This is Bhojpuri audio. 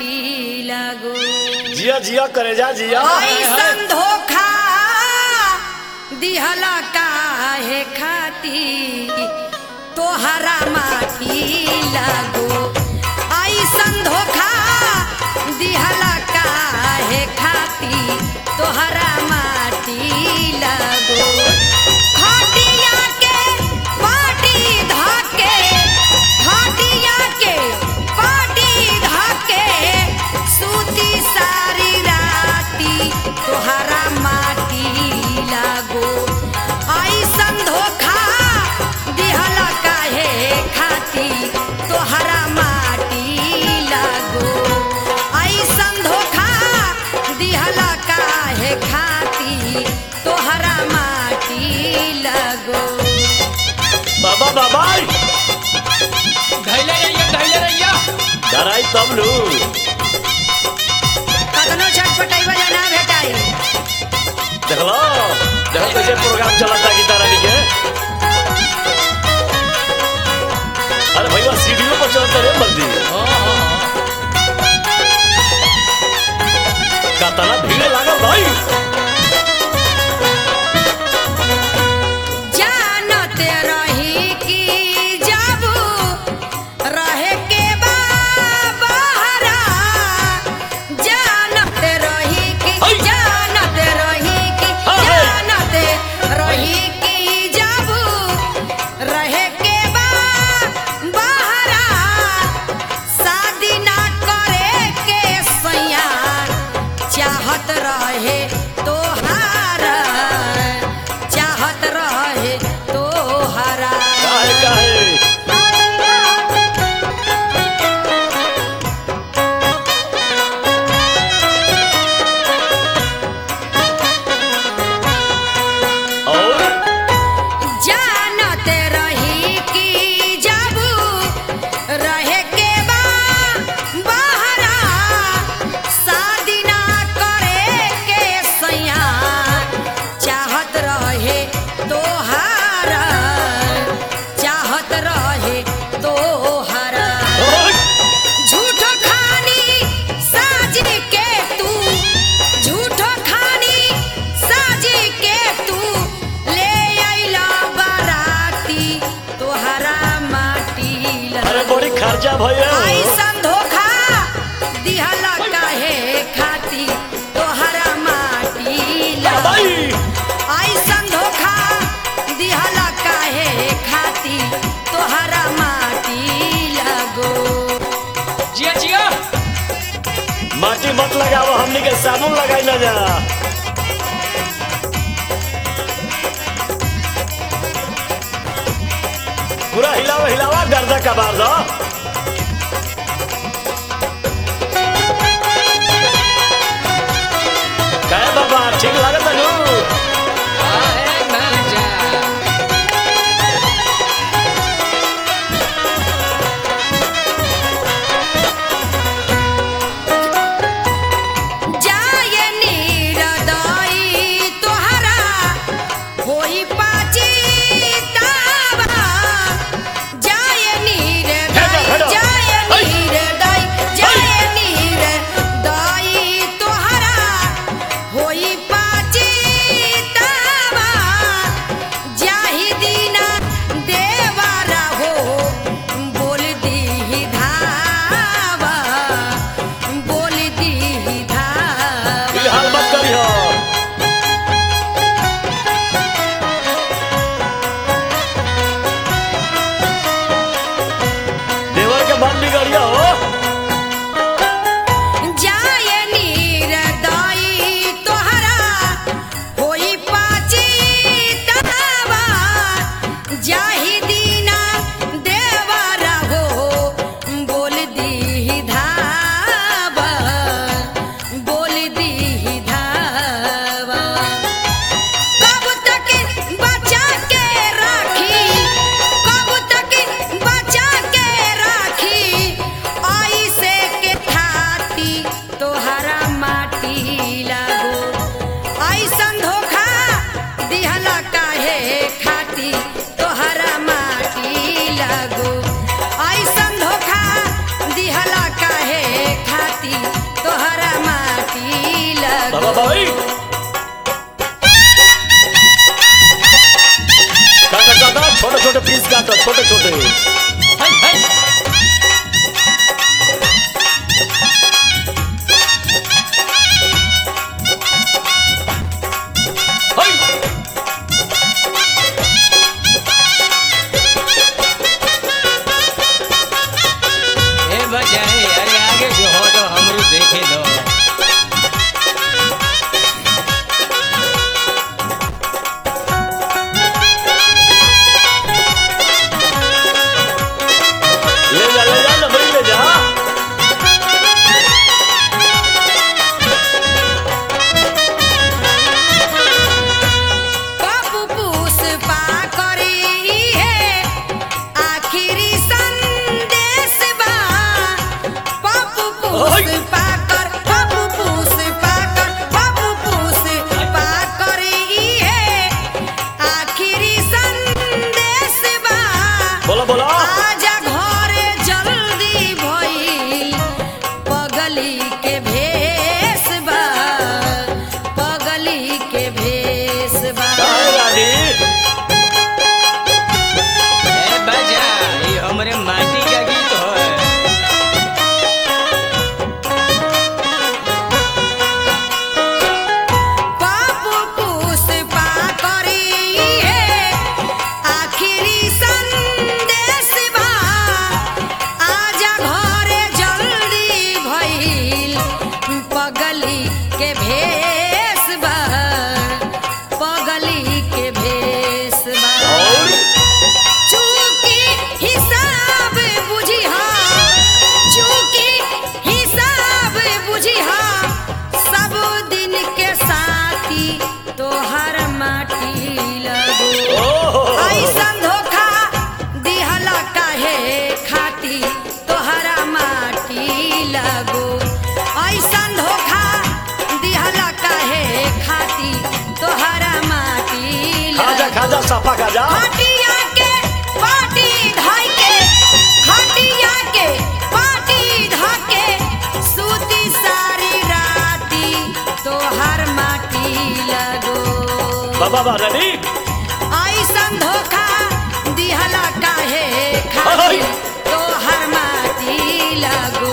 माटी लगो जिया जिया करे जा जिया ऐसन धोखा दिहला काहे खाती तोहरा माटी लगो ऐसन धोखा दिहला काहे खाती तोहरा माटी लगो खटिया के पाटी धाके खटिया के पाटी धाके सूती सारी राती तोहरा माटी लागो ऐसन धोखा दिहला काहे खाती तोहरा माटी लागो ऐसन धोखा दिहला काहे खाती तोहरा माटी लागो बाबा बाबा धैले रहिया धैले रहिया डराई तब लू कतनो छटपटाइबा या ना भेटाई देखलो देखो तो ये प्रोग्राम चलता गीता रानी के अरे भैया सीढ़ियों पर चलते रे मर्दी हाँ हाँ हाँ कातना भीड़ लागल भाई जानते रही कि जब रहे के बा बहरा जानते रही कि है। जानते रही कि हाँ, है। जानते रही कि जब रहे के बा बहरा शादी ना करे के सैया चाहत रहे तोहारा चाहत रहे तोहारा काहे काहे और जानते रही कि जब रहे के बा बहरा शादी ना करे के सैया चाहत रहे तोहारा चाहत रहे तोहारा और झूठो खानी साज के तू झूठो खानी साज के तू ले आइला बाराती तोहरा माटी अरे लगो बड़ी खर्चा भैया ऐसन धोखा दिहला काहे खाती तोहरा माटी लगो भाई ऐसन धोखा दिहला काहे खाती तोहरा माटी लगो जिया जिया माटी मत लगाओ हमनी के साबुन लगाई ना जा पूरा हिलावा हिलावा गर्दा कबार दो काय बाबा ठीक लागत नु आहे मजा जाय नीरदई तोहरा होई पाची तावा जाय हेडो, नीरदई हेडो। बाबा रानी ऐसन धोखा दिहला काहे अहै। खातिर तोहर माटी लगो